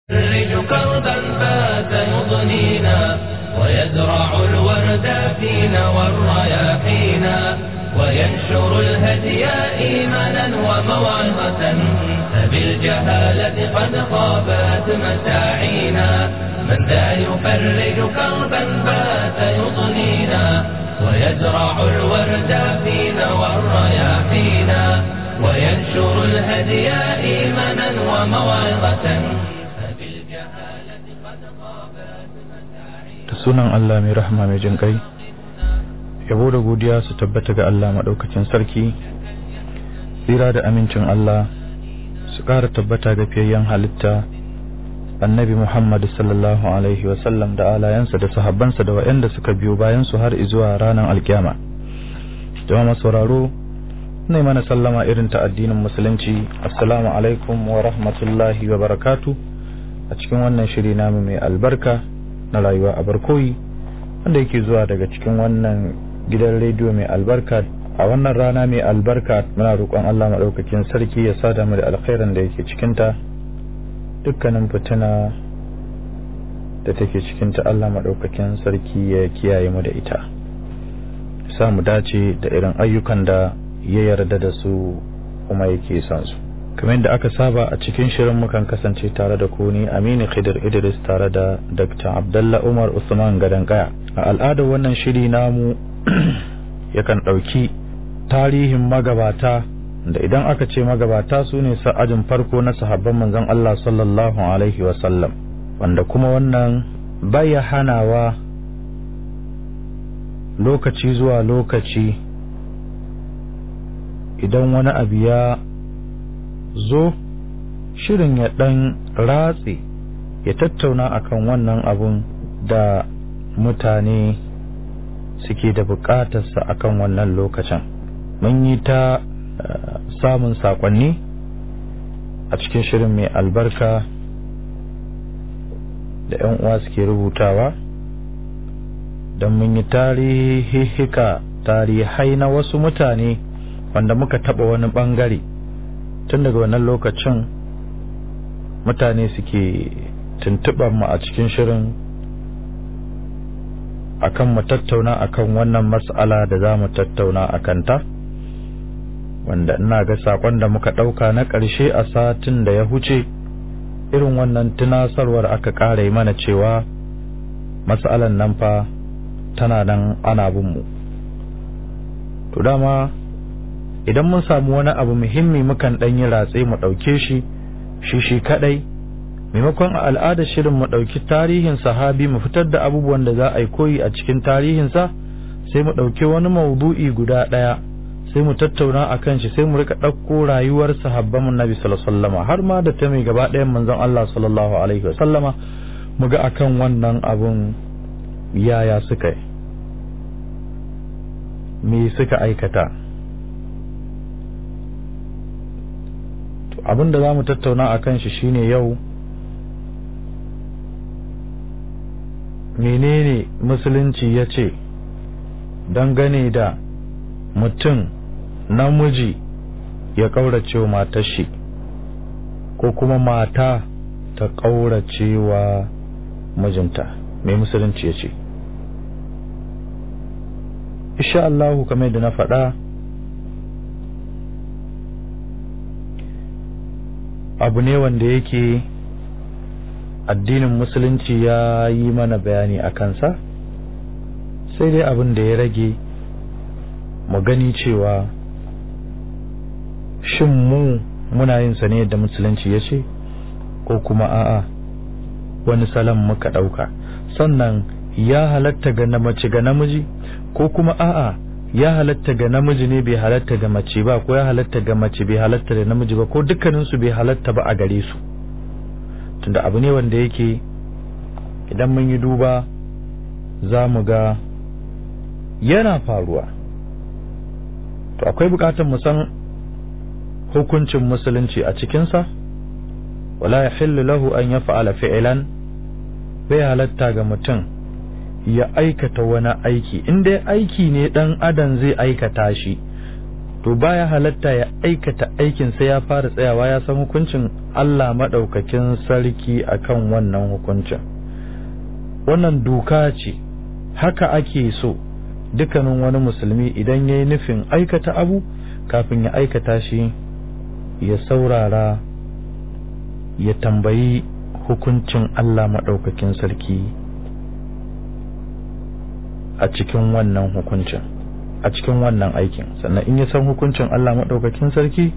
يفرج كربا فات يضنينا ويزرع الورد فينا والرياحينا وينشر الهدي إيمانا وموعظة فبالجهالة قد خابت مساعينا من ذا يفرج كربا فات يضنينا ويزرع الورد فينا والرياحينا وينشر الهدي إيمانا وموعظة فبالجهالة قد خابت مساعينا da sunan Allah mai rahama mai jin kai yabo da godiya su tabbata ga Allah maɗaukacin sarki tsira da amincin Allah su ƙara tabbata ga fiyayyen halitta annabi Muhammad sallallahu alaihi wasallam da alayansa da sahabbansa da waɗanda suka biyo bayan su har izuwa ranar alkiyama jama'a sauraro ne mana sallama irin ta addinin musulunci assalamu alaikum wa rahmatullahi wa barakatu a cikin wannan shiri namu mai albarka na rayuwa a barkoyi wanda yake zuwa daga cikin wannan gidan rediyo mai albarka a wannan rana mai albarka muna roƙon Allah maɗaukakin sarki ya sada mu da alkhairan da yake cikinta dukkanin fitina da take cikinta Allah maɗaukakin sarki ya kiyaye mu da ita sa mu dace da irin ayyukan da ya yarda da su kuma yake son su kamar yadda aka saba a cikin shirin mukan kasance tare da ku ni Aminu Khidir Idris tare da Dr. Abdullah Umar Usman Gadankaya a al'adar wannan shiri namu yakan ɗauki tarihin magabata da idan aka ce magabata su ne sa'ajin farko na sahabban manzon Allah sallallahu alaihi wasallam wanda kuma wannan baya hanawa lokaci zuwa lokaci idan wani abu ya zo shirin ya ɗan ratse ya tattauna akan wannan abun da mutane suke da buƙatarsa akan wannan lokacin mun yi ta samun saƙonni a cikin shirin mai albarka da 'yan uwa suke rubutawa don mun yi tarihihika tarihai na wasu mutane wanda muka taɓa wani ɓangare tun daga wannan lokacin mutane suke tuntuɓar mu a cikin shirin akan mu tattauna akan wannan mas'ala da za mu tattauna a kanta wanda ina ga sakon da muka ɗauka na ƙarshe a satin da ya huce irin wannan tunasarwar aka ƙara yi mana cewa mas'alan nan fa tana nan ana bin mu to dama idan mun samu wani abu muhimmi mukan ɗan yi ratse mu ɗauke shi shi shi kaɗai maimakon a al'adar shirin mu ɗauki tarihin sahabi mu fitar da abubuwan da za a yi koyi a cikin tarihinsa sai mu ɗauki wani maudu'i guda ɗaya sai mu tattauna a kan shi sai mu rika ɗauko rayuwar sahabban nabi sallallahu har ma da ta mai gaba ɗayan manzon Allah sallallahu alaihi wa sallama mu ga akan wannan abun yaya suka yi me suka aikata abin da za mu tattauna a kan shi shine yau menene musulunci ya ce dangane da mutum namiji ya ƙaurace wa matar shi ko kuma mata ta ƙaurace wa mijinta mai musulunci ya ce insha Allahu kamar da na faɗa abu ne wanda yake addinin musulunci ya yi mana bayani a kansa sai dai abin da ya rage mu gani cewa shin mu muna yin sa ne yadda musulunci ya ce ko kuma a'a wani salon muka ɗauka sannan ya halatta ga mace ga namiji ko kuma a'a ya halatta ga namiji ne bai halatta ga mace ba ko ya halatta ga mace bai halatta da namiji ba ko dukkaninsu bai halatta ba a gare su tunda abu ne wanda yake idan mun yi duba za mu ga yana faruwa to akwai bukatar mu san hukuncin musulunci a cikinsa wala ya lahu an ya fa'ala fi'ilan bai halatta ga mutum ya aikata wani aiki in dai aiki ne dan adam zai aikata shi to baya halatta ya aikata aikin sai ya fara tsayawa ya san hukuncin Allah maɗaukakin sarki akan wannan hukuncin wannan doka ce haka ake so dukkanin wani musulmi idan ya yi nufin aikata abu kafin ya aikata shi ya saurara ya tambayi hukuncin Allah maɗaukakin sarki a cikin wannan hukuncin a cikin wannan aikin sannan in ya san hukuncin Allah maɗaukakin sarki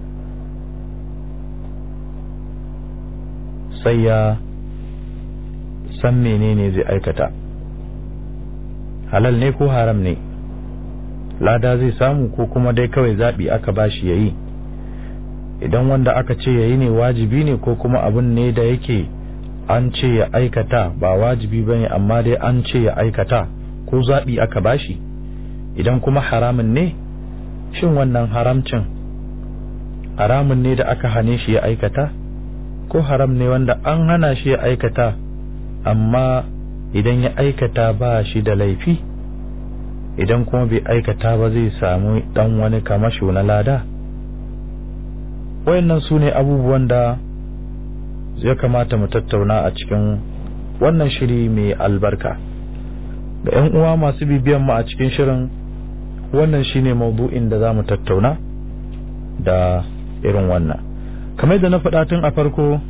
sai ya san menene zai aikata halal ne ko haram ne lada zai samu ko kuma dai kawai zaɓi aka bashi ya yi idan wanda aka ce ya yi ne wajibi ne ko kuma abin ne da yake an ce ya aikata ba wajibi ba ne amma dai an ce ya aikata ko zaɓi aka bashi idan kuma haramun ne shin wannan haramcin haramun ne da aka hane shi ya aikata ko haram ne wanda an hana shi ya aikata amma idan ya aikata ba shi da laifi idan kuma bai aikata ba zai samu dan wani kamasho na lada wayannan su ne abubuwan da ya kamata mu tattauna a cikin wannan shiri mai albarka ga 'yan uwa masu bibiyan mu a cikin shirin wannan shine maudu'in da za mu tattauna da irin wannan kamar da na faɗa tun a farko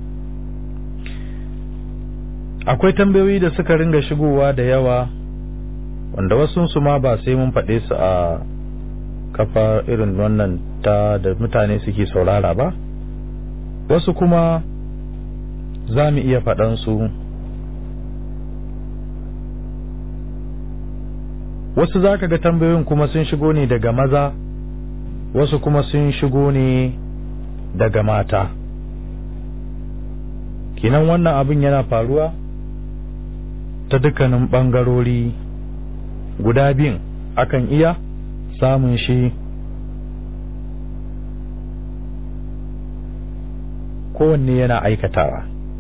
akwai tambayoyi da suka ringa shigowa da yawa wanda wasu su ma ba sai mun faɗe su a kafa irin wannan ta da mutane suke saurara ba wasu kuma za mu iya faɗansu wasu za ka ga tambayoyin kuma sun shigo ne daga maza wasu kuma sun shigo ne daga mata kinan wannan abin yana faruwa ta dukkanin ɓangarori guda biyun akan iya samun shi kowanne yana aikatawa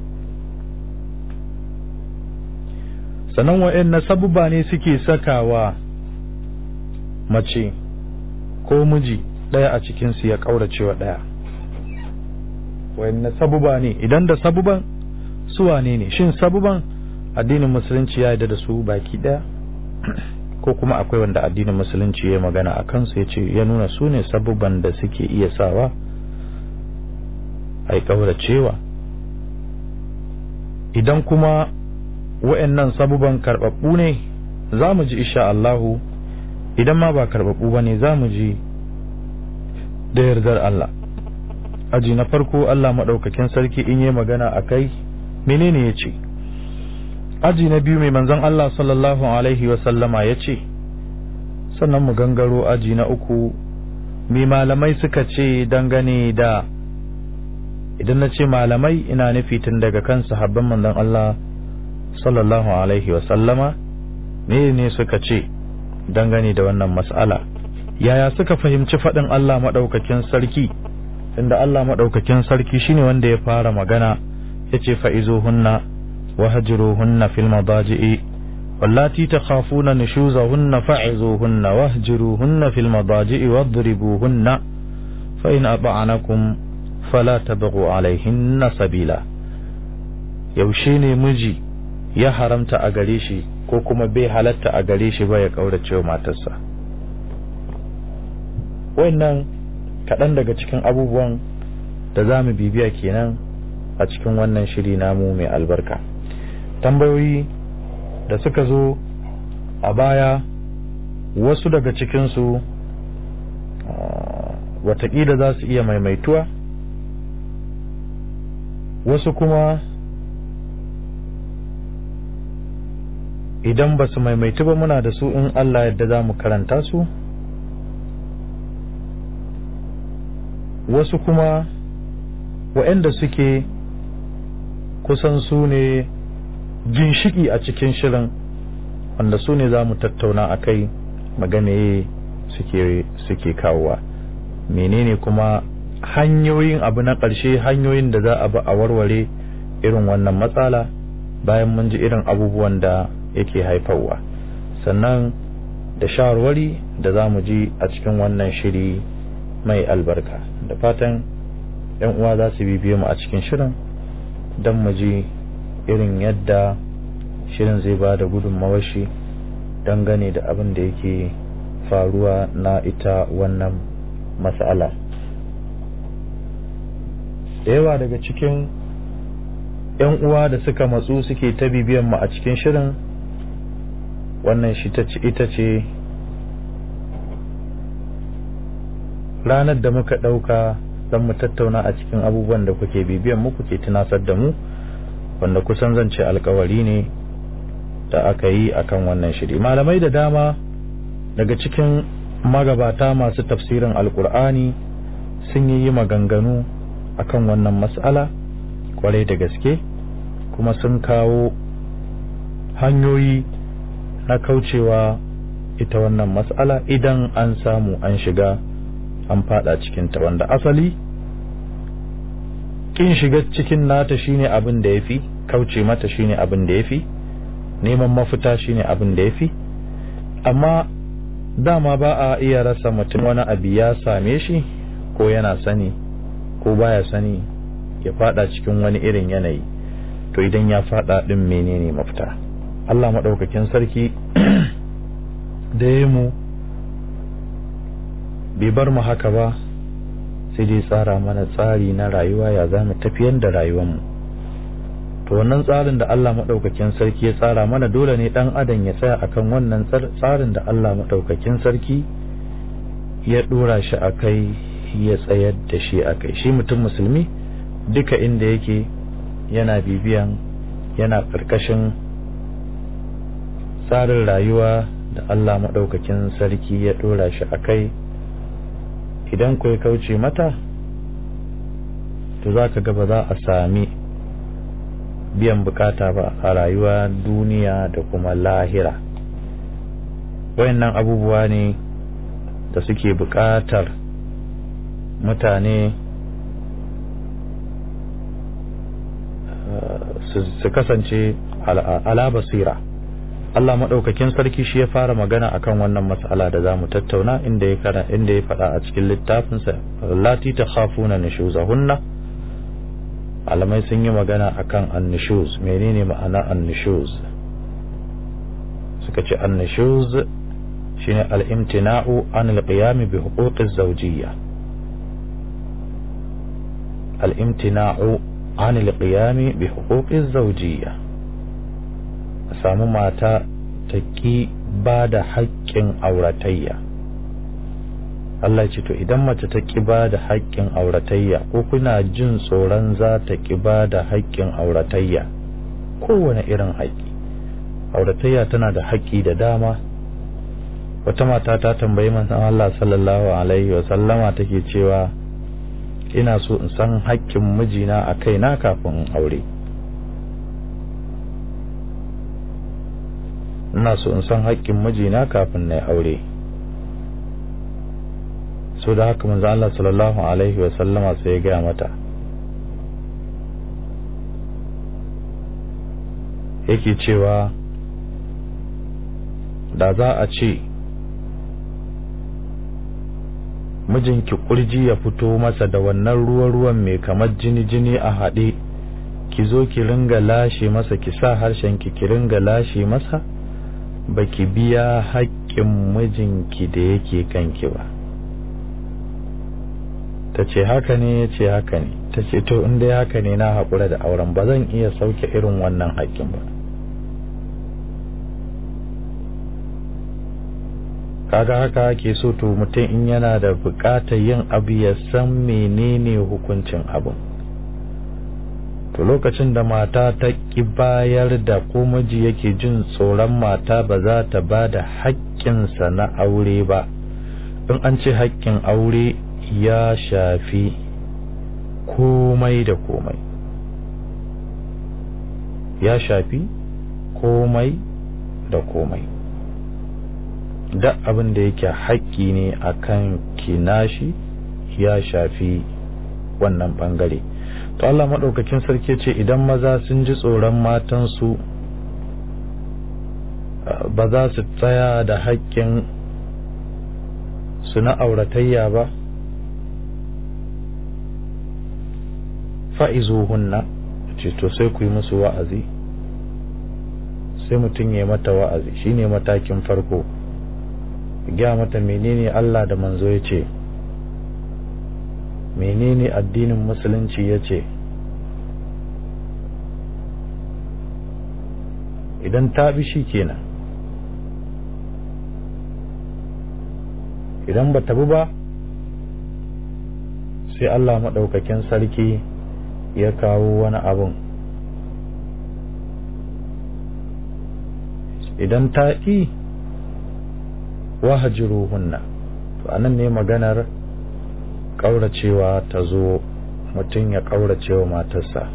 sannan wa'in na sabubba ne suke sakawa mace ko miji ɗaya a cikinsu ya ƙauracewa ɗaya wa'in na sabuba ne idan da sabuban suwa ne ne shin sabuban addinin musulunci ya yarda da su baki ɗaya ko kuma akwai wanda addinin musulunci ya magana a kansu ya ce ya nuna su ne sabubban da suke iya sawa a ƙauracewa idan kuma wa'annan sabuban karɓaɓɓu ne za mu ji isha Allahu idan ma ba karɓaɓɓu ba ne za mu ji da yardar Allah aji na farko Allah maɗaukakin sarki in yi magana a kai menene ya ce aji na biyu mai manzon Allah sallallahu alaihi wasallama ya ce sannan mu gangaro aji na uku mai malamai suka ce dangane da idan na ce malamai ina nufi tun daga kan sahabban manzon Allah sallallahu alaihi wasallama me ne suka ce dangane da wannan mas'ala yaya suka fahimci faɗin Allah maɗaukakin sarki inda Allah maɗaukakin sarki shine wanda ya fara magana ya ce fa'izuhunna wa hajiruhunna fil madaji'i wallati takhafuna nushuzahunna fa'izuhunna wahjiruhunna fil madaji'i wadribuhunna fa in ata'anakum fala tabghu alaihinna sabila yaushe ne miji ya haramta a gare shi ko kuma bai halatta a gare shi ba ya kaurace wa matarsa wannan kaɗan daga cikin abubuwan da za mu bibiya kenan a cikin wannan shiri namu mai albarka tambayoyi da suka zo a baya wasu daga cikinsu watakila za su iya maimaituwa wasu kuma idan ba su maimaitu ba muna da su in Allah yadda za mu karanta su wasu kuma waɗanda suke kusan su ne ginshiki a cikin shirin wanda su ne za mu tattauna a kai magane suke, suke kawowa menene kuma hanyoyin abu na ƙarshe hanyoyin da za a ba a warware irin wannan matsala bayan mun ji irin abubuwan da yake haifarwa sannan da shawarwari da za mu ji a cikin wannan shiri mai albarka da fatan yan uwa za su bibiye mu a cikin shirin don mu ji irin yadda shirin zai ba da gudunmawar shi dangane da abin da yake faruwa na ita wannan matsala da yawa daga cikin 'yan uwa da suka matsu suke ta bibiyan mu a cikin shirin wannan shi ita ce ranar da muka ɗauka don mu tattauna a cikin abubuwan da kuke bibiyan mu kuke tunasar da mu wanda kusan zan ce alkawari ne da aka yi akan wannan shiri malamai da dama daga cikin magabata masu tafsirin alkur'ani sun yi maganganu akan wannan matsala kwarai da gaske kuma sun kawo hanyoyi na kaucewa ita wannan matsala idan an samu an shiga an fada cikinta wanda asali kin shiga cikin nata shine abin da yafi kauce mata shine abin da yafi neman mafita shine abin da yafi amma dama ba a iya rasa mutum wani abu ya same shi ko yana sani ko baya sani ya fada cikin wani irin yanayi to idan ya fada din menene mafita Allah maɗaukakin sarki da ya mu bai bar mu haka ba sai dai tsara mana tsari na rayuwa ya za mu tafiyar da rayuwarmu to wannan tsarin da Allah maɗaukakin sarki ya tsara mana dole ne ɗan adam ya tsaya akan wannan tsarin da Allah maɗaukakin sarki ya ɗora shi a kai ya tsayar da shi a kai shi mutum musulmi duka inda yake yana bibiyan yana ƙarƙashin tsarin rayuwa da Allah maɗaukakin sarki ya ɗora shi a kai idan ku ya kauce mata to za ka ba za a sami biyan bukata ba a rayuwa duniya da kuma lahira wayannan abubuwa ne da suke bukatar mutane su kasance ala basira Allah maɗaukakin sarki shi ya fara magana akan wannan mas'ala da zamu tattauna inda ya kana inda ya faɗa a cikin littafinsa lati ta khafuna nushuzahunna alamai sun yi magana akan annushuz menene ma'ana annushuz suka ce annushuz shine al-imtina'u an al-qiyam bi huquqiz zawjiyya al-imtina'u an al-qiyam bi huquqiz zawjiyya a samu mata ta ƙi ba da haƙƙin auratayya Allah ce to idan mace ta ƙi ba da haƙƙin auratayya ko kuna jin tsoron za ta ƙi ba da haƙƙin auratayya kowane irin haƙƙi auratayya tana da haƙƙi da dama wata mata ta tambayi manzon Allah sallallahu alaihi wa sallama take cewa ina so in san haƙƙin mijina a kaina kafin in aure ina so in san haƙƙin mijina kafin na aure so da haka manzo Allah sallallahu alaihi wa sallama sai ya gaya mata yake cewa da za a ce mijinki kurji ya fito masa da wannan ruwa-ruwan mai kamar jini-jini a haɗe ki zo ki ringa lashe masa ki sa harshen ki ki ringa lashe masa baki biya haƙƙin mijinki da yake kanki ba ta ce haka ne ya ce haka ne ta ce to in dai haka ne na haƙura da auren ba zan iya sauke irin wannan haƙƙin ba kaga haka ake so to mutum in yana da buƙatar yin abu ya san menene hukuncin abin to lokacin da mata ta ƙi bayar da ko miji yake jin tsoron mata ba za ta ba da haƙƙinsa na aure ba in an ce haƙƙin aure ya shafi komai da komai ya shafi komai da komai da abin da yake haƙƙi ne akan kinashi ya shafi wannan ɓangare to Allah maɗaukakin sarki ce idan maza sun ji tsoron matansu ba za su tsaya da haƙƙin su na auratayya ba fa'izuhunna ce to sai ku yi musu wa'azi sai mutum ya mata wa'azi shine matakin farko gya mata menene Allah da manzo ya ce menene addinin musulunci ya ce idan ta bi shi kenan idan ba ta bi ba sai Allah maɗaukakin sarki ya kawo wani abun idan ta ƙi wahajiruhunna to anan ne maganar ƙauracewa ta zo mutum ya ƙauracewa matarsa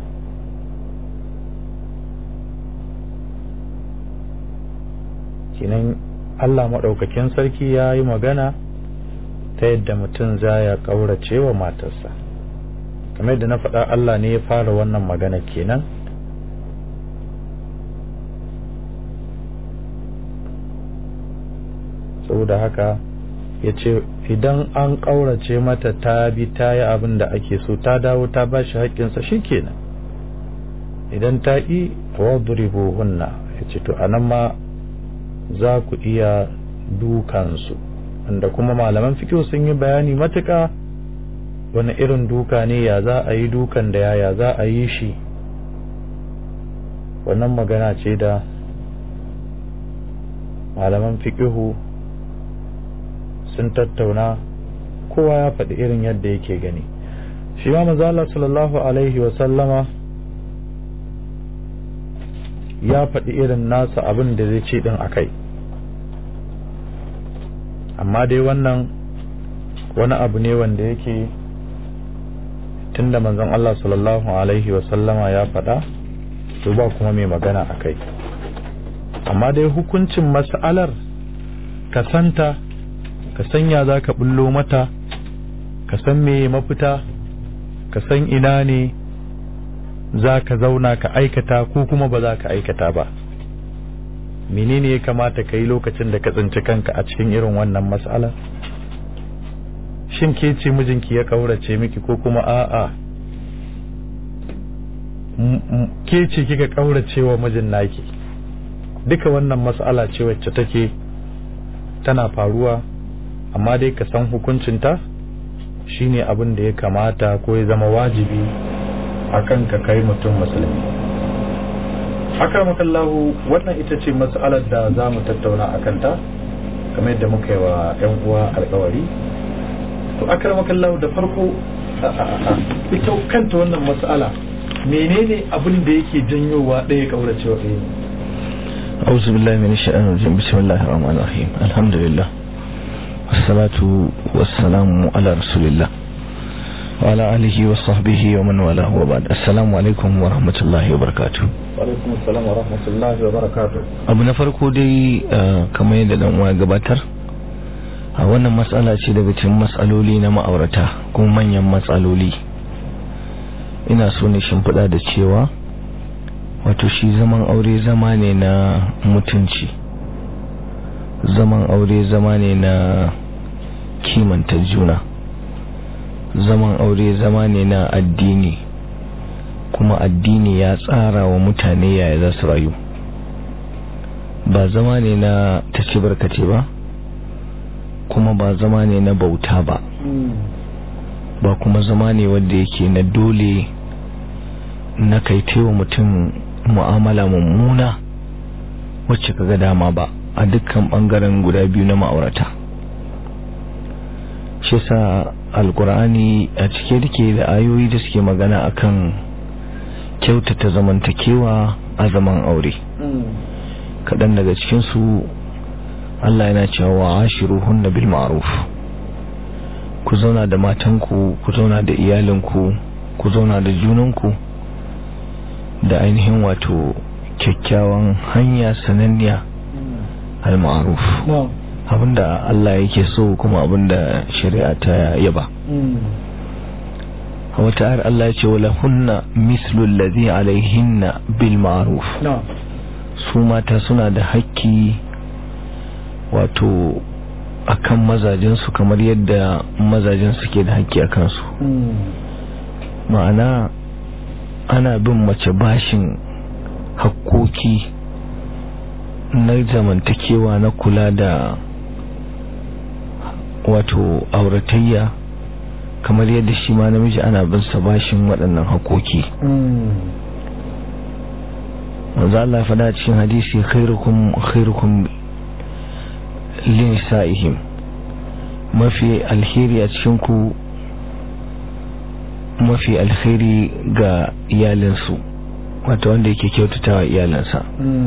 kinan Allah maɗaukakin sarki ya yi magana ta yadda mutum za ya ƙauracewa matarsa kamar yadda na faɗa Allah ne ya fara wannan magana kenan saboda haka ya ce idan an ƙaurace mata ta bi ta yi abin da ake so ta dawo ta ba shi haƙƙinsa shi kenan idan ta ƙi wadribu hunna ya ce to anan ma za ku iya dukansu wanda kuma malaman fikiyo sun yi bayani matuƙa wani irin duka ne ya za a yi dukan da yaya za a yi shi wannan magana ce da malaman fikihu sun tattauna kowa ya faɗi irin yadda yake gani shi ma mazala sallallahu alaihi wasallama ya faɗi irin nasa abin da zai ce ɗin a kai amma dai wannan wani abu ne wanda yake tunda manzon Allah sallallahu alaihi wasallama ya faɗa to ba kuma mai magana a kai amma dai hukuncin mas'alar ka santa ka sanya za ka bullo mata ka san me mafita ka san ina ne za ka zauna ka aikata ko kuma ba za ka aikata ba menene ya kamata ka yi lokacin da ka tsinci kanka a cikin irin wannan mas'ala shin ke ce mijinki ya kaurace miki ko kuma a'a ke ce kika kaurace wa mijin naki duka wannan mas'ala ce wacce take tana faruwa amma dai ka san hukuncinta shine abin da ya kamata ko ya zama wajibi akan ka kai mutum musulmi akramakallahu wannan ita ce mas'alar da za mu tattauna a kanta kamar yadda muka yi wa 'yan uwa alkawari to akramakallahu da farko ita kanta wannan mas'ala menene abin da yake janyowa ɗaya kauracewa ɗaya ne أعوذ بالله من الشيطان الرجيم بسم الله الرحمن الرحيم الحمد لله والصلاة والسلام على رسول الله وعلى آله وصحبه ومن والاه وبعد السلام عليكم ورحمة الله وبركاته alaikum assalam wa rahmatullahi wa barakatuh abu na farko dai kamar yadda dan uwa gabatar a wannan matsala ce daga cikin matsaloli na ma'aurata kuma manyan matsaloli ina so ne shimfiɗa da cewa wato shi zaman aure zama ne na mutunci zaman aure zama ne na kimanta juna zaman aure zama ne na addini kuma addini ya tsara wa mutane yaya za su rayu ba zama ne na ta ci barkace ba kuma ba zama ne na bauta ba ba kuma zama ne wanda yake na dole na kaitewa mutum mu'amala mummuna wacce kaga dama ba a dukkan bangaren guda biyu na ma'aurata shi sa alkur'ani a cike dake da ayoyi da suke magana akan kyautata zamantakewa a zaman aure kaɗan daga cikinsu Allah yana cewa wa ashiruhunna bil ma'ruf ku zauna da matanku ku zauna da iyalinku ku zauna da junanku da ainihin wato kyakkyawan hanya sananniya al-ma'ruf abinda Allah yake so kuma abinda shari'a ta yaba a wata ayar Allah ya ce wala hunna mislu alladhi alaihinna bil ma'ruf su mata suna da hakki wato akan mazajensu kamar yadda mazajen suke da hakki a kansu ma'ana ana bin mace bashin hakkoki na zamantakewa na kula da wato auratayya kamar yadda shi ma namiji ana bin sa bashin waɗannan hakoki wanzu Allah faɗa cikin hadisi khairukum khairukum linisa'ihim mafi alheri a cikin ku mafi alheri ga iyalinsu wato wanda yake kyautatawa iyalansa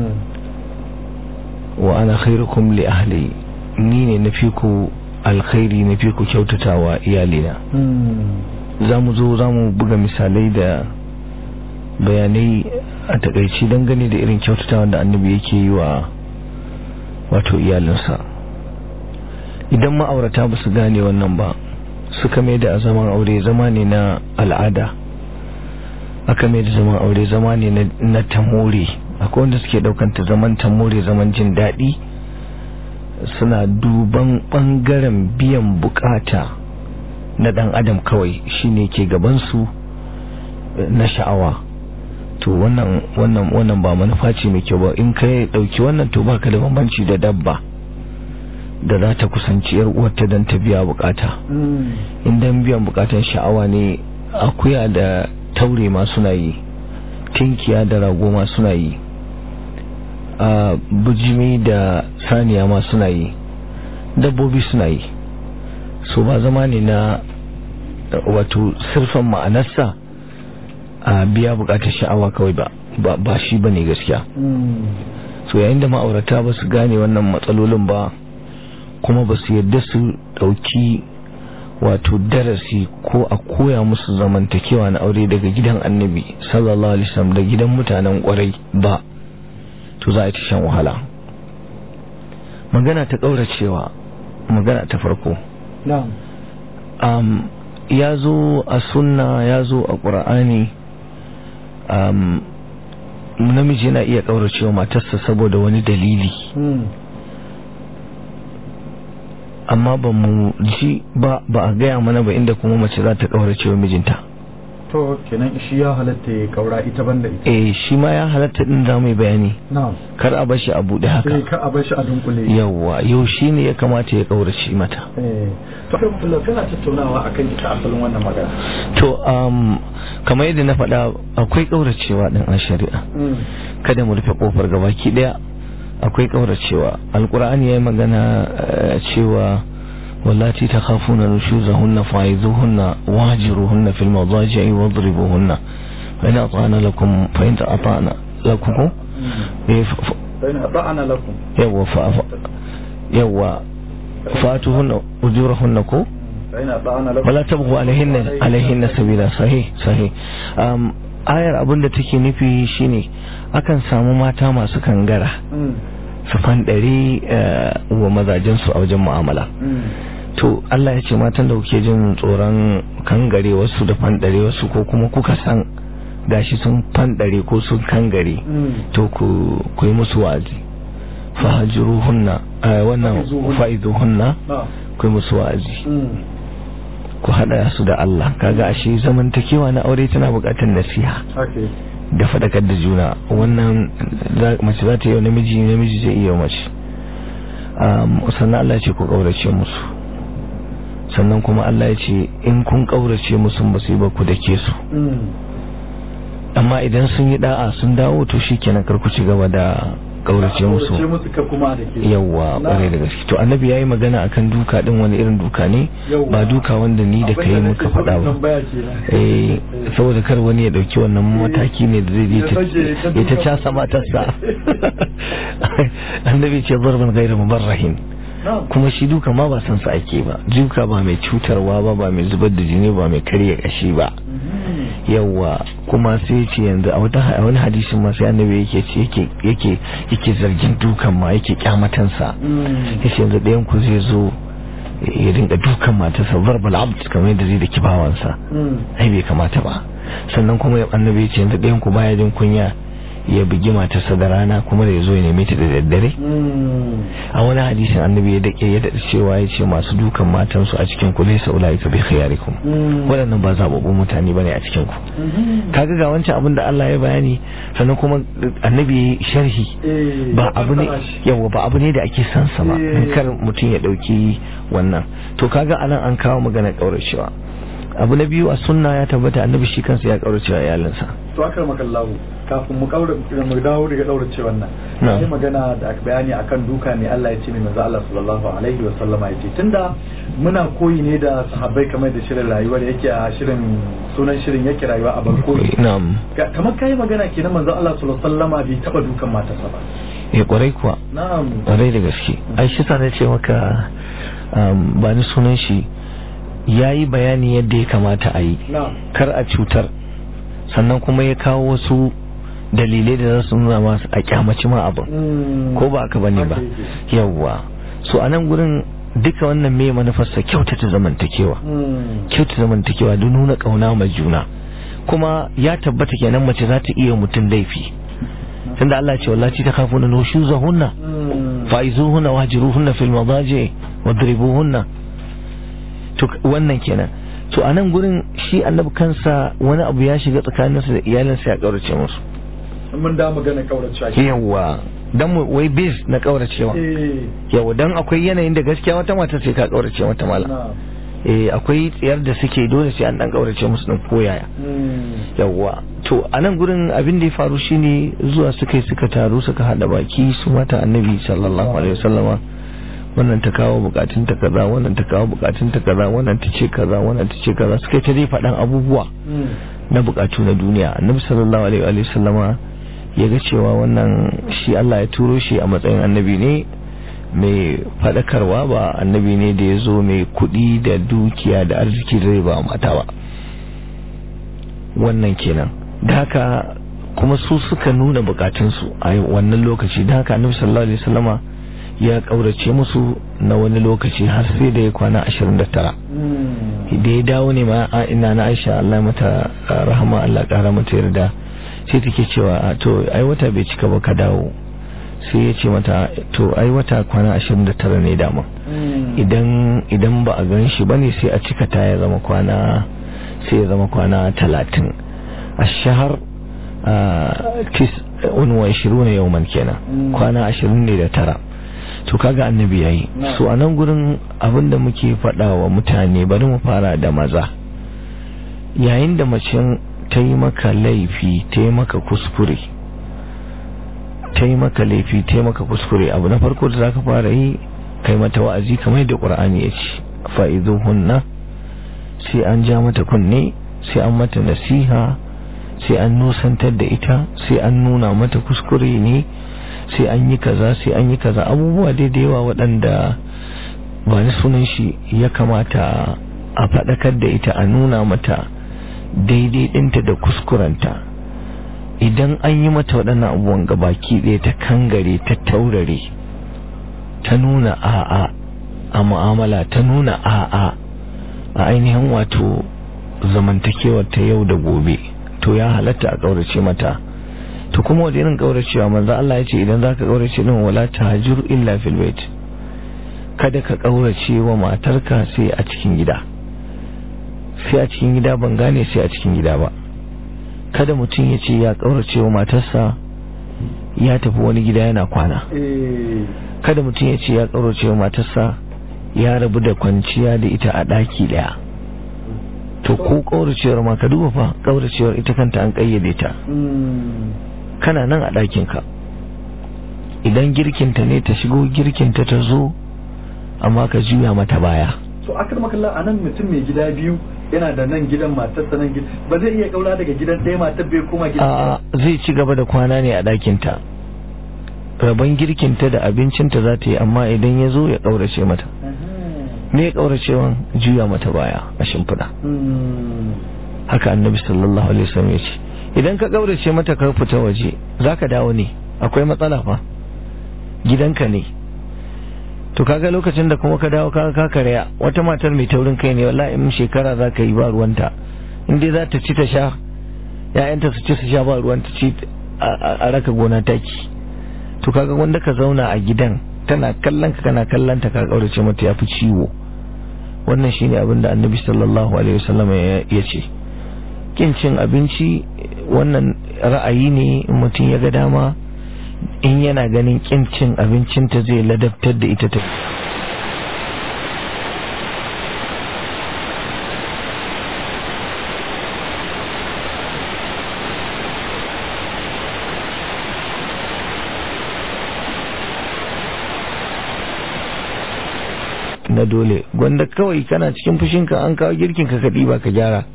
wa ana khairukum li ahli ni ne na fi ku alkhairi na fi ku kyautatawa iyalina za mu zo za mu buga misalai da bayanai a takaici dangane da irin kyautatawa da annabi yake yi wa wato iyalinsa idan ma'aurata ba su gane wannan ba suka mai da zaman aure zama ne na al'ada aka mai da zaman aure zama ne na tamore akwai wanda suke daukanta zaman tamore zaman jin daɗi suna duban ɓangaren biyan bukata na ɗan adam kawai shine ke gabansu na sha'awa to wannan wannan wannan ba manufa ce mai kyau ba in ka ɗauki wannan to baka da bambanci da dabba da za ta kusanci yar uwarta don ta biya bukata in biyan bukatan sha'awa ne akuya da taure ma suna yi tinkiya da rago ma suna yi a bujimi da saniya ma suna yi dabbobi suna yi so ba zama ne na wato sirfan ma'anarsa a biya bukatar sha'awa kawai ba ba shi ba ne gaskiya so yayin da ma'aurata ba su gane wannan matsalolin ba kuma ba su yadda su dauki wato darasi ko a koya musu zamantakewa na aure daga gidan annabi sallallahu alaihi wasallam da gidan mutanen kwarai ba to za a ci shan wahala magana ta kauracewa magana ta farko um, ya zo a sunna ya zo a ƙura'ani um, namiji yana iya kauracewa matarsa saboda wani dalili amma ba mu ji ba ba a gaya mana ba inda kuma mace za ta kaurace wa mijinta to kenan shi ya halatta ya kaura ita banda ita eh shi ma ya halatta din za mu yi bayani na'am kar a bashi a bude haka sai ka a bar shi a dunkule yawa yau shi ne ya kamata ya kaurace mata eh to kai mutum kana tattaunawa akan ita asalin wannan magana to um kamar yadda na faɗa akwai kauracewa din a shari'a kada mu rufe kofar gabaki daya akwai kauracewa alkur'ani ya yi magana cewa wallati ta khafuna nushuzahunna fa'izuhunna wajiruhunna fil madaji'i wadribuhunna fa in ata'ana lakum fa in ata'ana lakum fa in ata'ana lakum yawa fa yawa fatuhunna ujurahunna ko fa in ata'ana lakum wala tabghu alaihinna alaihinna sabila sahih sahih um ayar abinda take nufi shine akan samu mata masu kangara su fanɗari wa mazajensu a wajen mu'amala to Allah ya ce matan da kuke jin tsoron kangare wasu da fanɗare wasu ko kuma kuka san gashi sun fanɗare ko sun kangare to ku yi musu wa'azi fahajiru hunna wannan fa'izu hunna ku yi musu wa'azi ku haɗa su da Allah kaga ashe zamantakewa na aure tana buƙatar nasiha da faɗakar da juna wannan mace za ta yi namiji namiji zai iya mace sannan Allah ce ku ƙaurace musu sannan kuma Allah ya ce in kun ƙaurace musu ba su yi ba ku da ke su amma idan sun yi da'a sun dawo to shi kenan karku ci gaba da ƙaurace musu yawwa ƙwarai da gaske to annabi ya yi magana akan duka ɗin wani irin duka ne ba duka wanda ni da kai muka faɗa ba eh saboda kar wani ya ɗauki wannan mataki ne da zai ya ta casa matarsa annabi ce zarban gairu mubarrahin kuma shi duka ma ba san sa ake ba duka ba mai cutarwa ba ba mai zubar da jini ba mai karya kashi ba yawa kuma sai ce yanzu a wata wani hadisin ma sai annabi yake ce yake yake yake zargin dukan ma yake kyamatansa yace yanzu ɗayan ku zai zo ya dinga dukan matarsa verbal abd kamar yadda zai da kibawansa ai bai kamata ba sannan kuma annabi ya ce yanzu ɗayan ku baya jin kunya ya bugi matarsa da rana kuma da ya zo ya neme ta da daddare a wani hadisin annabi ya dake ya daɗa cewa ya ce masu dukan matansu a cikin ku laysa ulaika bi khiyarikum waɗannan ba zababbun mutane bane a cikin ku kaga ga wancan abin da Allah ya bayani sannan kuma annabi ya sharhi ba abu ne yawa ba abu ne da ake san sa ba kar mutum ya dauki wannan to kaga anan an kawo magana kauracewa abu na biyu a sunna ya tabbata annabi shi kansa ya kauracewa iyalinsa to akar makallahu kafin mu kaura mu dawo daga daurace wannan sai magana da aka bayani akan duka ne Allah ya ce mai manzo Allah sallallahu alaihi wa sallama ya ce tunda muna koyi ne da sahabbai kamar da shirin rayuwar yake a shirin sunan shirin yake rayuwa a barkoki na'am kamar kai magana kenan manzo Allah sallallahu alaihi wa sallama bai taba dukan matarsa ba eh kwarai kuwa na'am kwarai da gaske ai shi sa ce maka ba ni sunan shi yayi bayani yadda ya kamata a yi kar a cutar sannan kuma ya kawo wasu dalilai da za su nuna masu a kyamaci ma abin ko ba aka bane ba yawwa so a nan gurin duka wannan me manufarsa kyautata zamantakewa kyautata zamantakewa don nuna kauna ma juna kuma ya tabbata kenan mace za ta iya mutum laifi tunda Allah ce wallahi ta kafuna nushuzahunna faizuhunna wahjuruhunna fil madaji wadribuhunna to wannan kenan to a nan gurin shi annabi kansa wani abu ya shiga tsakaninsa da iyalinsa ya kaurace musu mun da magana kauracewa yawa dan mu wai biz na kauracewa yawa dan akwai yanayin da gaskiya wata mata sai ka kaurace mata mala eh akwai tsiyar da suke dole sai an dan kaurace musu din koyaya yawa to a nan gurin abin da ya faru shine zuwa suka suka taru suka hada baki su mata annabi sallallahu alaihi wasallama wannan ta kawo bukatun ta kaza wannan ta kawo bukatun ta kaza wannan ta ce kaza wannan ta ce kaza suka ta dai faɗan abubuwa na bukatu na duniya annabi sallallahu alaihi wa sallama ya ga cewa wannan shi Allah ya turo shi a matsayin annabi ne mai faɗakarwa ba annabi ne da ya zo mai kuɗi da dukiya da arziki da zai ba mata ba wannan kenan da haka kuma su suka nuna bukatunsu a wannan lokaci da haka annabi sallallahu alaihi wasallama ya kaurace musu na wani lokaci har sai da ya kwana 29 da ya dawo ne ma ina na Aisha Allah mata rahama Allah kara mata yarda sai take cewa to ai wata bai cika ba ka dawo sai ya ce mata to ai wata kwana 29 ne dama idan idan ba a gan shi bane sai a cika ta ya zama kwana sai ya zama kwana 30 a shahar tis unwa 20 yawman kenan kwana 20 ne da tara to kaga annabi yayi so a nan gurin abinda muke faɗa wa mutane bari mu fara da maza yayin da mace ta yi maka laifi ta yi maka kuskure ta yi maka laifi ta yi maka kuskure abu na farko da zaka fara yi kai mata wa'azi kamar yadda qur'ani ya ce fa'izuhunna sai an ja mata kunne sai an mata nasiha sai an nusantar da ita sai an nuna mata kuskure ne sai an yi kaza sai an yi kaza abubuwa dai da yawa waɗanda ba ni sunan shi ya kamata a faɗakar da ita a nuna mata daidai ɗinta da kuskurenta idan an yi mata waɗannan abubuwan gabaki ɗaya ta kangare ta taurare ta nuna a'a a mu'amala ta nuna a'a a ainihin wato zamantakewar ta yau da gobe to ya halatta a ƙaurace mata to kuma wanda irin kauracewa manzo Allah ya ce idan zaka kaurace din wala tahjur illa fil bait kada ka kaurace wa matarka sai a cikin gida sai a cikin gida ban gane sai a cikin gida ba kada mutum ya ce ya kaurace wa matarsa ya tafi wani gida yana kwana kada mutum ya ce ya kaurace wa matarsa ya rabu da kwanciya da ita a daki daya to ko kauracewar ma ka duba fa kauracewar ita kanta an kayyade ta kana nan a ɗakinka idan girkinta ne ta shigo girkinta ta zo amma ka juya mata baya so akar makalla a nan mutum mai gida biyu yana da nan gidan matarsa nan gidan ba zai iya kaura daga gidan ɗaya matar bai koma gidan a zai ci gaba da kwana ne a ɗakinta rabon girkinta da abincinta za ta yi amma idan ya zo ya ƙaurace mata me ya ƙauracewan juya mata baya a shimfiɗa haka annabi sallallahu alaihi wasallam ya ce idan ka ƙaurace mata ka fita waje za ka dawo ne akwai matsala fa gidanka ne to kaga lokacin da kuma ka dawo kaga ka karya wata matar mai taurin kai ne wallahi in shekara za ka yi ba ruwanta in dai za ta ci ta sha ya'yanta su ci su sha ba ruwanta ci a raka gona taki to kaga wanda ka zauna a gidan tana kallon ka kana kallon ta ka kaurace mata yafi ciwo wannan shine abin da annabi sallallahu alaihi wasallam ya ce kin cin abinci wannan ra'ayi ne mutum ya ga dama in yana ganin kin cin abincinta zai ladabtar da ita ta na dole gwanda kawai kana cikin fushinka an kawo girkin ka kaɗi ba ka gyara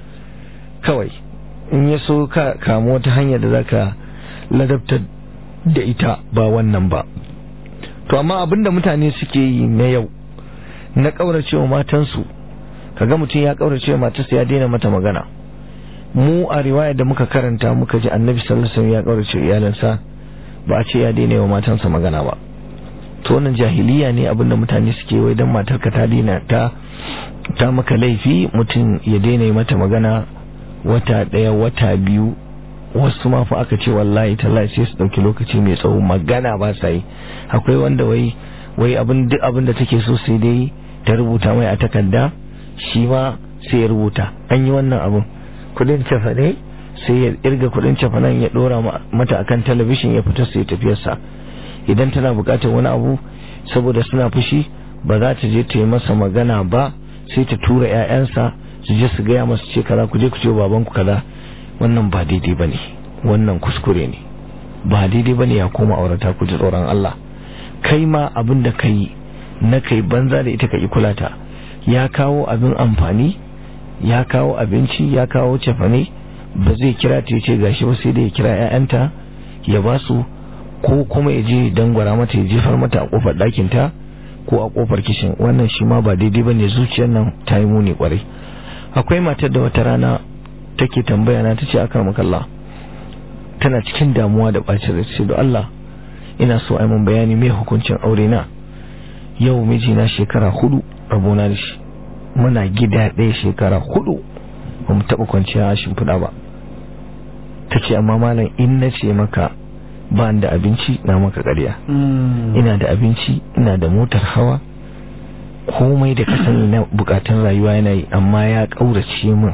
kawai in ya so ka kamo wata hanyar da zaka ladabtar da ita ba wannan ba to amma abinda mutane suke yi na yau na ƙauracewa matansu kaga mutum ya ƙauracewa matarsa ya daina mata magana mu a riwaya da muka karanta muka ji annabi sallallahu alaihi wasallam ya ƙaurace iyalansa ba a ce ya daina wa matansa magana ba to wannan jahiliya ne abinda mutane suke wai dan matarka ta daina ta ta maka laifi mutum ya daina mata magana wata daya wata biyu wasu ma fa aka ce wallahi tallahi sai su dauki lokaci mai tsawo magana ba sa yi akwai wanda wai wai abin duk abin da take so sai dai ta rubuta mai a takarda shi ma sai ya rubuta an yi wannan abin kudin cafa ne sai ya irga kudin cafa nan ya dora mata akan talabishin ya fita sai tafiyarsa idan tana bukatar wani abu saboda suna fushi ba za ta je ta yi masa magana ba sai ta tura 'ya'yansa su je su gaya masu ce kaza ku je ku ce babanku kaza wannan ba daidai ba ne wannan kuskure ne ba daidai ba ne ya koma aurata ku ji tsoron Allah kai ma abin da ka yi na kai banza da ita ka yi kulata ya kawo abin amfani ya kawo abinci ya kawo cefane ba zai kira ta ce gashi ba sai da ya kira 'ya'yanta ya ba su ko kuma ya je dangwara mata ya jefar mata a kofar ɗakin ta ko a kofar kishin wannan shi ma ba daidai ba ne zuciyar nan ta yi muni kwarai akwai matar da wata rana take tambaya na ta ce aka makalla tana cikin damuwa da ɓacin rai ce da Allah ina so ai mun bayani mai hukuncin aure na yau mijina shekara hudu rabona da shi muna gida ɗaya shekara hudu ba mu taɓa kwanciya a shimfiɗa ba ta ce amma malam in na ce maka ba da abinci na maka ƙarya ina da abinci ina da motar hawa komai da ka sani na bukatun rayuwa yana yi amma ya ƙaurace min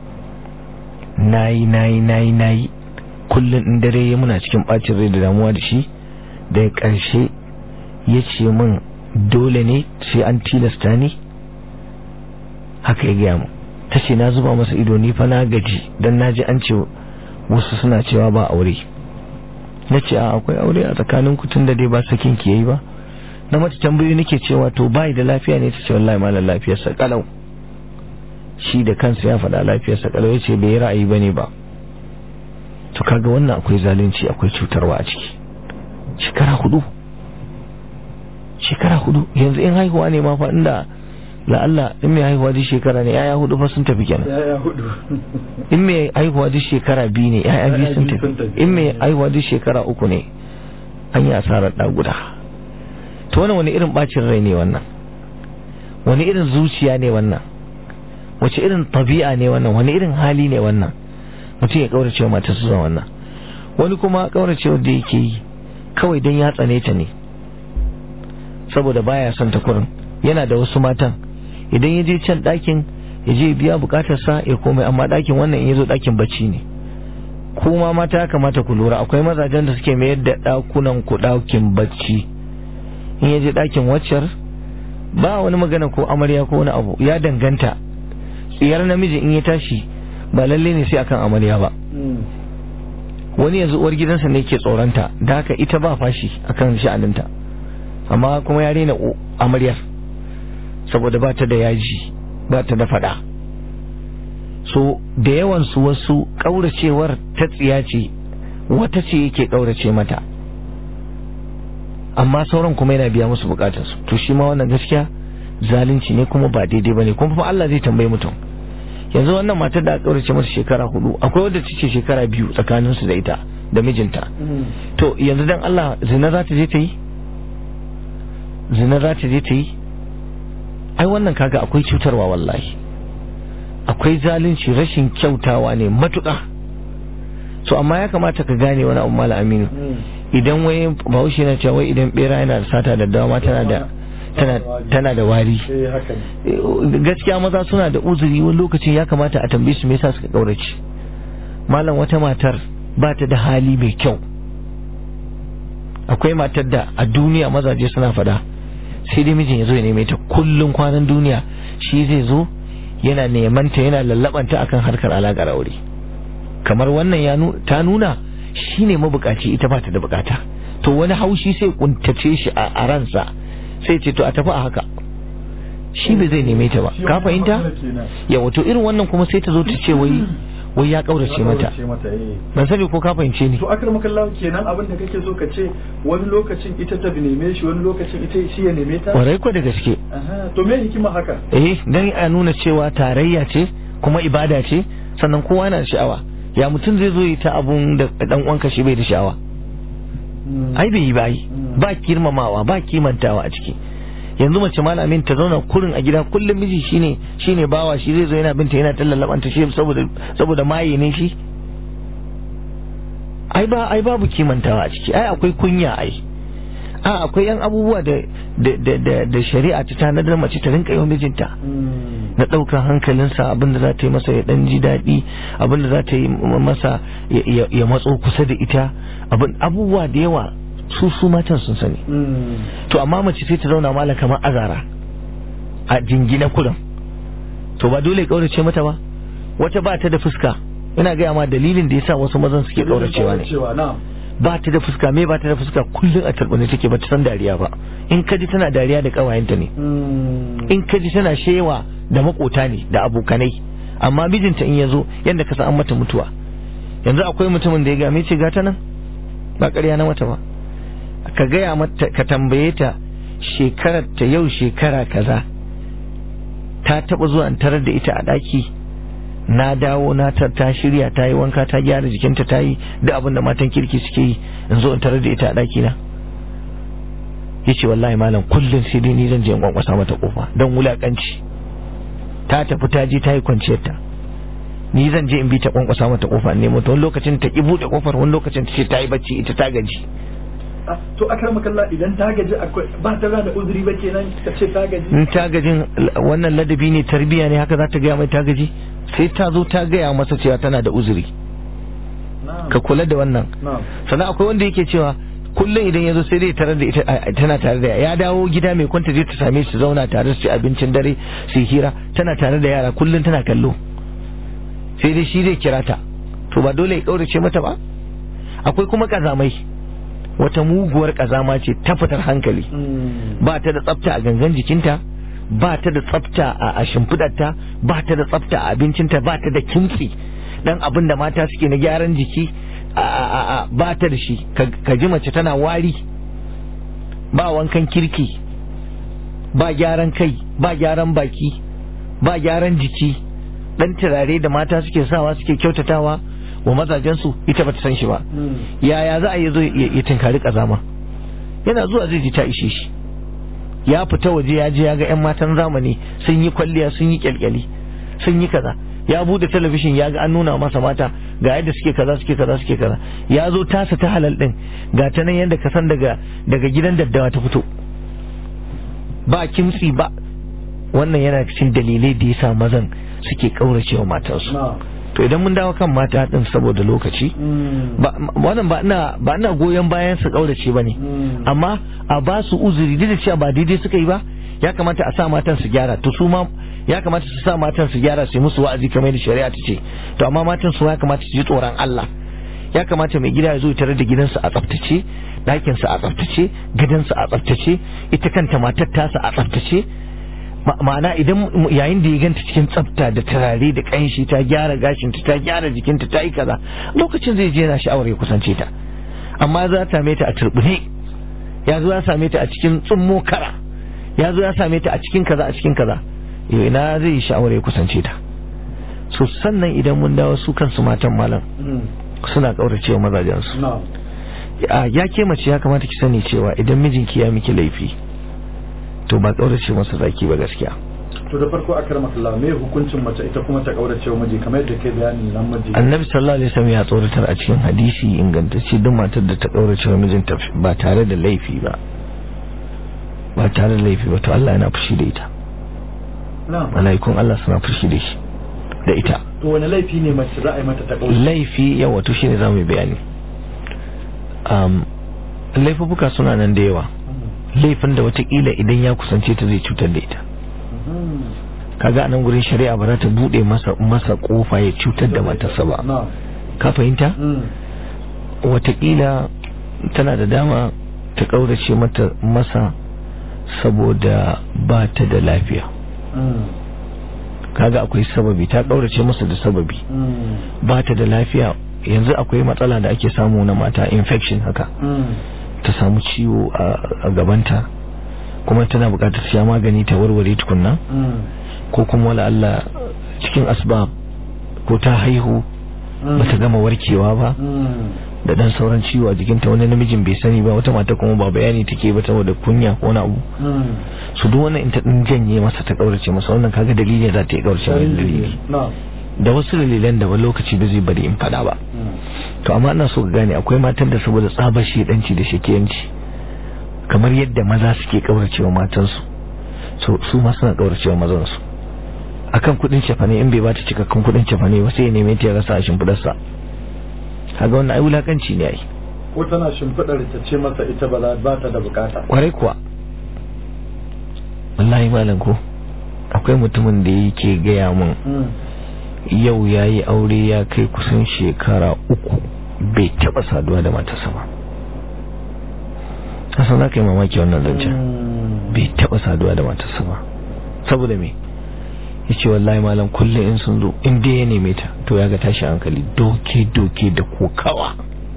nayi nayi nayi nayi kullum in dare ya muna cikin bacin rai da damuwa da shi da ƙarshe ya ce min dole ne sai an tilasta ni haka ya gaya mu ta ce na zuba masa ido ni fa na gaji don na ji an ce wasu suna cewa ba aure na ce a akwai aure a tsakanin kutun da dai ba sakin ki yayi ba na mata tambayoyi nake cewa to bai da lafiya ne ta ce wallahi malam lafiyarsa kalau shi da kansa ya faɗa lafiyarsa kalau yace bai ra'ayi bane ba to kaga wannan akwai zalunci akwai cutarwa a ciki shekara hudu shekara hudu yanzu in haihuwa ne ma fa inda la'alla in mai haihuwa duk shekara ne yaya hudu fa sun tafi kenan yaya hudu in mai haihuwa duk shekara biyu ne yaya biyu sun tafi in mai haihuwa duk shekara uku ne an yi asarar ɗa guda to wani wani irin bacin rai ne wannan wani irin zuciya ne wannan wace irin tabi'a ne wannan wani irin hali ne wannan mutum ya kaurace wa mata su wannan wani kuma kaurace da yake yi kawai don ya tsane ta ne saboda baya son ta kurin yana da wasu matan idan ya je can ɗakin ya je biya bukatarsa ya komai amma ɗakin wannan in ya zo ɗakin bacci ne kuma mata ya kamata ku lura akwai mazajen da suke mayar da ɗakunan ku ɗakin bacci in ya je ɗakin waccar ba wani magana ko amarya ko wani abu ya danganta tsiyar namiji in ya tashi ba lalle ne sai akan amarya ba wani yanzu uwar gidansa ne ke tsoronta da haka ita ba fashi akan sha'aninta amma kuma ya rena amaryar saboda ba ta da yaji ba ta da fada so da yawan su wasu kauracewar ta tsiya ce wata ce yake kaurace mata amma sauran kuma yana biya musu bukatarsu to shi ma wannan gaskiya zalunci ne kuma ba daidai bane kuma fa Allah zai tambaye mutum yanzu wannan matar da aka kaurace mata shekara hudu akwai wadda ce shekara biyu tsakanin su da ita da mijinta to yanzu dan Allah zina za ta je ta yi zina za ta je ta yi ai wannan kaga akwai cutarwa wallahi akwai zalunci rashin kyautawa ne matuƙa so amma ya kamata ka gane wani abu mala aminu idan wai bahaushe na cewa wai idan bera yana da sata da dama tana da tana tana da wari eh haka ne gaskiya maza suna da uzuri wani lokacin ya kamata a tambaye su me yasa suka kaurace malam wata matar ba ta da hali mai kyau akwai matar da a duniya mazaje suna fada sai dai mijin ya zo ya neme ta kullum kwanan duniya shi zai zo yana neman ta yana lallabanta akan harkar alaƙar aure kamar wannan ya nu- ta nuna shi ne mabukaci ita ba ta da bukata to wani haushi sai kuntace shi a a ransa sai ce to a tafi a haka shi bai zai neme ta ba ka fahimta yawa to irin wannan kuma sai ta zo ta ce wai wai ya kaurace mata ce mata eh ban sani ko ka fahimce ni to akar makallahu kenan abin da kake so ka ce wani lokacin ita ta neme shi wani lokacin ita shi ya neme ta kwarai ko da gaske Aha, to me hikima haka eh dan a nuna cewa tarayya ce kuma ibada ce sannan kowa yana da sha'awa ya mutum zai zo yi ta abun da dan uwanka shi bai da sha'awa ai bai yi ba yi ba girmamawa ba kimantawa a ciki yanzu mace malamin ta zauna kurin a gida kullum miji shine shine bawa shi zai zo yana binta yana tallalabanta shi saboda saboda maye ne shi ai ba ai babu kimantawa a ciki ai akwai kunya ai a akwai yan abubuwa da da da da, da shari'a ta tanadar mace ta rinka yawan mijinta na ɗaukar hankalinsa abinda za ta yi masa ya ɗan ji daɗi abinda za ta yi masa ya- ya ya matso kusa da ita abin abubuwa da yawa su su matan sun sani to amma mace sai ta zauna mala kamar azara a jingina kurin to ba dole ya kaurace mata ba wata ba ta da fuska ina gaya ma dalilin da yasa wasu mazan suke kauracewa ne cewa na ba ta da fuska me ba ta da fuska kullum a turbine take ba ta san dariya ba in ka ji tana dariya da kawayenta ne in ka ji tana shewa da makota ne da abokanai amma mijinta in ya zo yadda ka san an mata mutuwa yanzu akwai mutumin da ya game ce gata nan ba ƙarya na mata ba ka gaya mata ka tambaye ta shekarar ta yau shekara kaza ta taba zuwa in tarar da ita a ɗaki na dawo na ta ta shirya ta yi wanka ta gyara jikinta ta yi duk abin da matan kirki suke yi in zo in tarar da ita a ɗaki na yace wallahi malam kullum sai dai ni zan je in kwankwasa mata kofa don wulakanci ta tafi ta je ta yi kwanciyar ta ni zan je in bi ta kwankwasa mata kofa ne mata wani lokacin ta ki bude kofar wani lokacin ta ce ta yi bacci ita ta gaji to akar makalla idan ta gaji akwai ba ta da uzuri ba kenan ka ce ta gaji in ta gajin wannan ladabi ne tarbiya ne haka za ta gaya mai ta gaji sai ta zo ta gaya masa cewa tana da uzuri ka kula da wannan na'am sannan akwai wanda yake cewa kullum idan ya zo sai dai tarar da ita a- tana tare da ya dawo gida mai kwanta je ta same shi zauna tare su ci abincin dare su yi hira tana tare da yara kullum tana kallo sai dai shi zai kira ta to ba dole ya kaurace mata ba akwai kuma kazamai wata muguwar kazama ce ta fitar hankali ba ta da tsafta a gangan jikinta ba ta da tsafta a a shimfidarta ba ta da tsafta a abincinta ba ta da kimtsi dan abin da mata suke na gyaran jiki a a a a ba ta da shi ka ka ji mace tana wari ba wankan kirki ba gyaran kai ba gyaran baki ba gyaran jiki dan turare da mata suke sawa suke kyautatawa wa mazajensu ita bata san shi ba yaya za a yi zo ya ya tinkari kazama yana zuwa zai ji ta ishe shi ya fita waje ya je ya ga 'yan matan zamani sun yi kwalliya sun yi kyalkyali sun yi kaza ya bude talabishin ya ga an nuna masa mata ga yadda suke kaza suke kaza suke kaza ya zo tasa ta halal din ga ta nan yadda ka san daga daga gidan daddawa ta fito ba kimtsi ba wannan yana cikin dalilai da yasa mazan suke kauracewa matansu na'am to idan mun dawo kan mata din saboda lokaci ba wannan ba ina ba ina goyon bayan su kaurace bane amma a ba su uzuri duk da cewa ba daidai suka yi ba ya kamata a sa matan su gyara to su ma ya kamata su sa matan su gyara su yi musu wa'azi kamar da shari'a ta ce to amma matan su ya kamata su ji tsoron Allah ya kamata mai gida ya zo ya tarar da gidansa a tsaftace ɗakinsa a tsaftace gidansa a tsaftace ita kanta matar tasa a tsaftace Ma- ma'ana idan m- yayin da ya ganta cikin tsafta da turare da kanshi ta gyara gashinta ta gyara jikinta ta yi kaza lokacin zai je yana sha'awar ya kusance ta amma za ta same ta a turbine ya zo ya same ta a cikin tsummo kara ya zo ya same ta a cikin kaza a cikin kaza yau ina zai yi sha'awar ya kusance ta so sannan idan mun dawo su kansu matan malam suna kauracewa mazajensu na'am a ya ke mace ya kamata ki sani cewa idan mijinki ya miki laifi to ba kaurace masa zaki ba gaskiya to da farko a karama Allah me hukuncin mace ita kuma ta kaurace wa miji kamar yadda kai bayani nan miji annabi sallallahu alaihi wasallam ya tsoratar a cikin hadisi ingantacce duk matar da ta kaurace wa mijinta ba tare da laifi ba ba tare da laifi ba to Allah yana fushi da ita na'am malaikun Allah suna fushi da shi da ita to wani laifi ne mace za a yi mata ta kaurace laifi yawa to shine zamu yi bayani um laifuka suna nan da yawa laifin da watakila idan ya kusance ta zai cutar da ita kaga anan gurin shari'a ba za ta bude masa masa kofa ya cutar da matarsa ba na'am ka fahimta Mm. watakila tana da dama ta kaurace mata masa saboda ba ta da lafiya Mm. kaga akwai sababi ta kaurace masa da sababi Mm. ba ta da lafiya yanzu akwai matsala da ake samu na mata infection haka Mm. ta samu ciwo a- a gabanta kuma tana bukatar sha magani ta warware tukunna Mm. ko kuma wala Allah cikin asbab ko ta haihu Mm. bata gama warkewa ba Mm. da dan sauran ciwo a jikinta wani namijin bai sani ba wata mata kuma ba bayani take ba saboda kunya ko wani abu Mm. su duk wannan in ta din janye masa ta kaurace masa wannan kaga dalili za ta yi kaurace mai dalili na'am da wasu dalilan da wani lokaci ba zai bari in fada ba Mm. to amma ina so ka gane akwai matan da saboda tsabar shedanci da shakiyanci kamar yadda maza suke kauracewa matansu so su ma suna kauracewa mazansu akan kudin cefane in bai bata cikakken kudin cefane ba sai ya neme ta ya rasa a shimfidarsa kaga wannan ai wulakanci ne ai ko tana shimfiɗar ta ce masa ita ba za ba ta da bukata kwarai kuwa wallahi malam ko akwai mutumin da yake gaya mun Mm. yau ya yi aure ya kai kusan shekara uku bai taba saduwa da matarsa ba kasan za ka yi mamaki wannan zancen Mm. bai taba saduwa da matarsa ba saboda me ya ce wallahi malam kullum in sun zo in dai ya neme ta to ya ga tashi hankali doke-doke da kokawa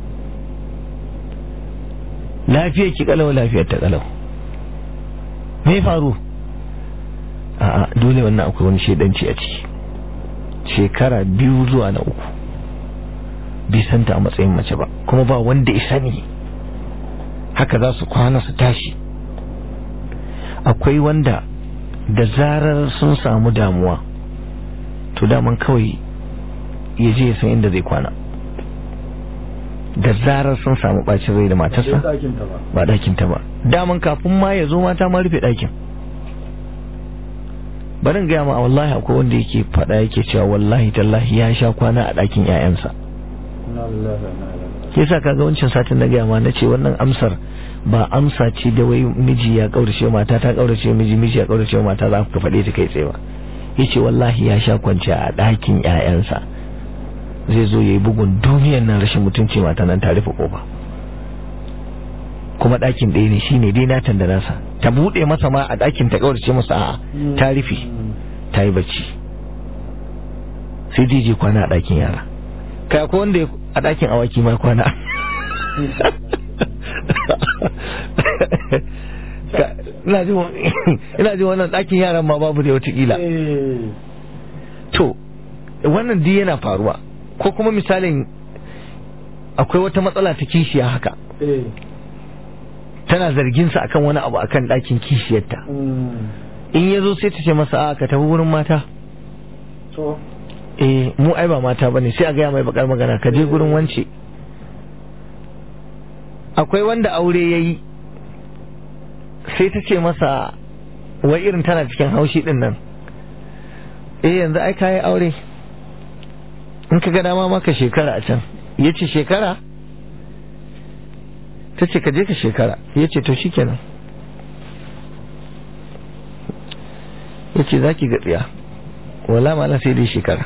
lafiya ki kalau lafiyar ta kalau me faru a'a dole wannan akwai wani shaidanci a ciki shekara biyu zuwa na uku bai santa a matsayin mace ba kuma ba wanda ya sani haka za su kwana su tashi akwai wanda da zarar sun samu damuwa to daman kawai ya je ya san inda zai kwana da zarar sun samu bacin rai da Ba matarsa sai ɗakin ta ba ba ɗakin ta ba daman kafin ma ya zo mata ma rufe ɗakin barin gaya ma wallahi akwai wanda yake faɗa yake cewa wallahi tallahi ya sha kwana a ɗakin 'ya'yansa Inna lillahi wa inna ilaihi raji'un. yasa kaga wancan satin na gaya ma na ce wannan amsar ba amsa ce da wai miji ya kaurace mata ta kaurace miji miji ya kaurace mata za ku faɗe ta kai tsaye ba yace wallahi ya sha kwanciya a ɗakin ƴaƴansa zai zo yayi bugun duniyar nan rashin mutunci mata nan ta rufe kofa kuma ɗakin ɗaya ne shine dai natan da nasa ta buɗe masa ma a ɗakin ta kaurace masa a'a ta rufe Mm. ta yi bacci sai dai je kwana a ɗakin yara kai akwai wanda ya- a ɗakin awaki ma kwana Ka- ina jin wa- ina jin wannan ɗakin yaran ma babu da watakila Eh. to wannan duk yana faruwa ko kuma misalin akwai wata matsala ta kishiya haka Eh. tana zargin sa akan wani abu akan ɗakin kishiyarta Mm. in ya zo sai ta ce masa a ka tafi wurin mata To. eh mu ai ba mata bane sai a gaya mai bakar magana ka je gurin wance akwai wanda aure yayi sai ta ce masa wai irin tana cikin haushi din nan eh yanzu ai kayi aure in ka ga dama maka shekara a can yace shekara ta ce ka je ka shekara yace to shikenan yace zaki ga tsiya wala mala sai dai shekara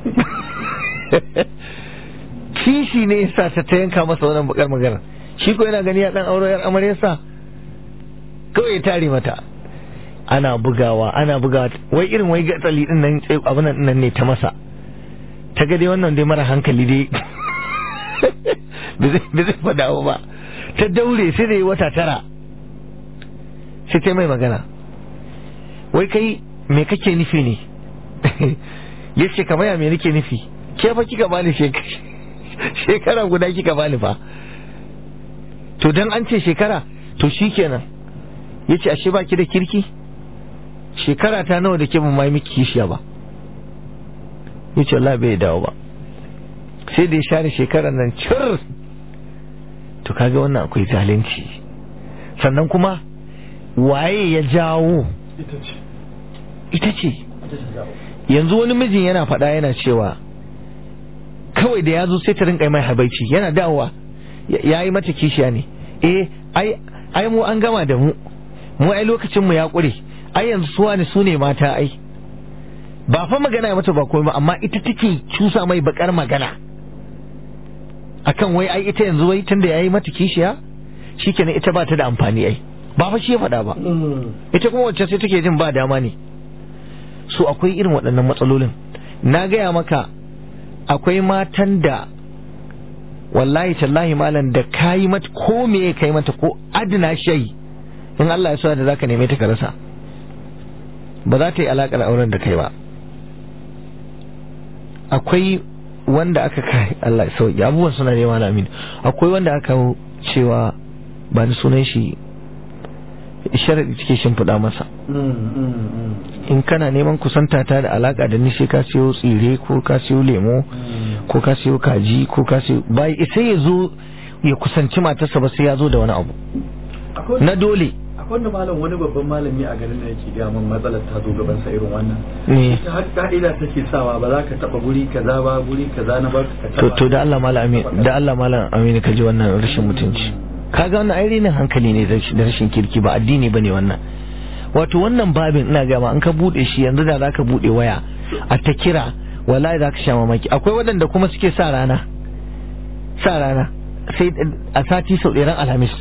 kishi ne yasa ta ta yanka masa wannan bakar magana shi ko yana gani ya dan auro yar amaryarsa kawai ya tare mata ana bugawa ana bugawa wai irin wai gatsali din nan tsaye abin nan nan ne ta masa ta ga dai wannan dai mara hankali dai bai zai fada ba ta daure sai da yi wata tara sai ta mai magana wai kai me kake nufi ne ya ce kamar ya me nake nufi ke fa kika bani shekara guda kika bani fa to dan an ce shekara to shikenan ya ce ashe baki da kirki shekara ta nawa da ke ban mai miki kishiya ba ya ce Allah bai dawo ba sai da ya share shekarar nan cir to kaga wannan akwai zalunci sannan kuma waye ya jawo ita ce yanzu wani mijin yana faɗa yana cewa kawai da ya zo sai ta rinka mai habaici yana dawowa ya yi mata kishiya ne eh ai mu an gama da mu mu ai lokacin mu ya ƙure ai yanzu suwa ne su ne mata ai ba fa magana ya mata ba komai ba amma ita take cusa mai bakar magana akan wai ai ita yanzu wai tunda yayi mata kishiya shikenan ita ba ta da amfani ai ba fa shi ya faɗa ba ita kuma wacce sai take jin ba dama ne so akwai irin waɗannan matsalolin na gaya maka akwai matan da wallahi tallahi malam da kayi mata ko me ya kai mata ko adina shai in Allah ya so da zaka neme ta ka rasa ba za ta yi alakar auren da kai ba akwai wanda aka kai Allah ya sauki abubuwan suna nema na amin akwai wanda aka cewa ba ni sunan shi sharadi take shimfiɗa masa in kana neman kusanta ta da alaka da ni sai ka siyo tsire ko ka siyo lemo ko ka siyo kaji ko ka siyo bai sai ya zo ya kusanci matarsa ba sai ya zo da wani abu na dole wanda malam wani babban malami a garin da yake ga min matsalar ta zo gaban sa irin wannan ne ita har ka'ida take sawa ba za ka taba guri kaza ba guri kaza na ba ka to taba to da Allah malam amin da Allah malam amin ka ji wannan rashin mutunci kaga wannan ai renin hankali ne da rashin kirki ba addini bane wannan wato wannan babin ina ga ma an ka bude shi yanzu da zaka bude waya a ta kira wallahi zaka sha mamaki akwai waɗanda kuma suke sa rana sa rana sai a sati sau ɗaya ran alhamis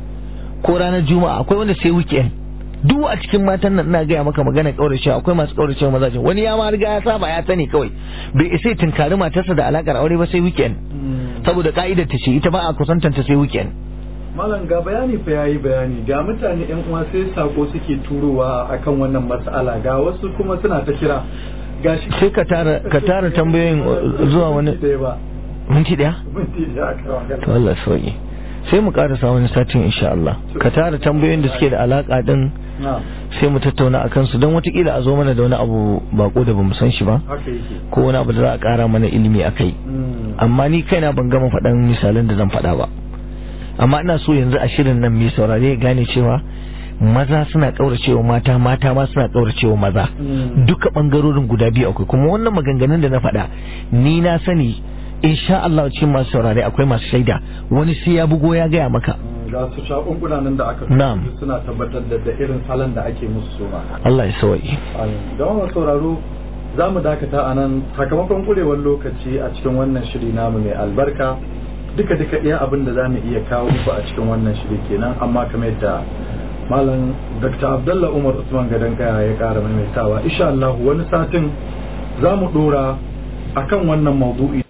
ko ranar juma'a akwai wanda sai weekend duk a cikin matan nan ina gaya maka magana kaurace akwai masu kaurace mazajin wani ya ma riga ya saba ya sani kawai bai isa ya tunkari matarsa da alakar aure ba sai weekend saboda ka'idar ta ce ita ba a kusantanta sai weekend malam ga bayani fa yayi bayani ga mutane yan uwa sai sako suke turowa akan wannan matsala ga wasu kuma suna ta kira gashi sai ka tara ka tara tambayoyin zuwa wani Minti ɗaya ba minti daya minti da aka magana to Allah sauki sai mu karasa wani satin insha Allah ka tara tambayoyin da suke da alaka din na sai mu tattauna akan su don watakila a zo mana da wani abu bako da bamu san shi ba haka yake ko wani abu da za a kara mana ilimi akai Mm. amma ni kaina ban gama faɗan misalan da zan faɗa ba amma ina so yanzu a shirin nan mai saurare ya gane cewa maza suna kauracewa mata mata ma suna kauracewa maza Mm. duka bangarorin guda biyu akwai kuma wannan maganganun da na faɗa ni na sani insha Allah cikin masu saurare akwai masu shaida wani sai ya bugo ya gaya maka Mm, ga su shakunkuna nan da aka Na'am. suna tabbatar da da irin salon da ake musu suma Allah ya sawa'i da wannan sauraro za mu dakata a nan sakamakon kurewar lokaci a cikin wannan shiri namu mai albarka duka duka iya abin da za mu iya kawo muku a cikin wannan shiri kenan amma kamar yadda malam dr abdullah umar usman gadon kaya ya kara maimaitawa insha Allah wani satin za mu dora akan wannan maudu'i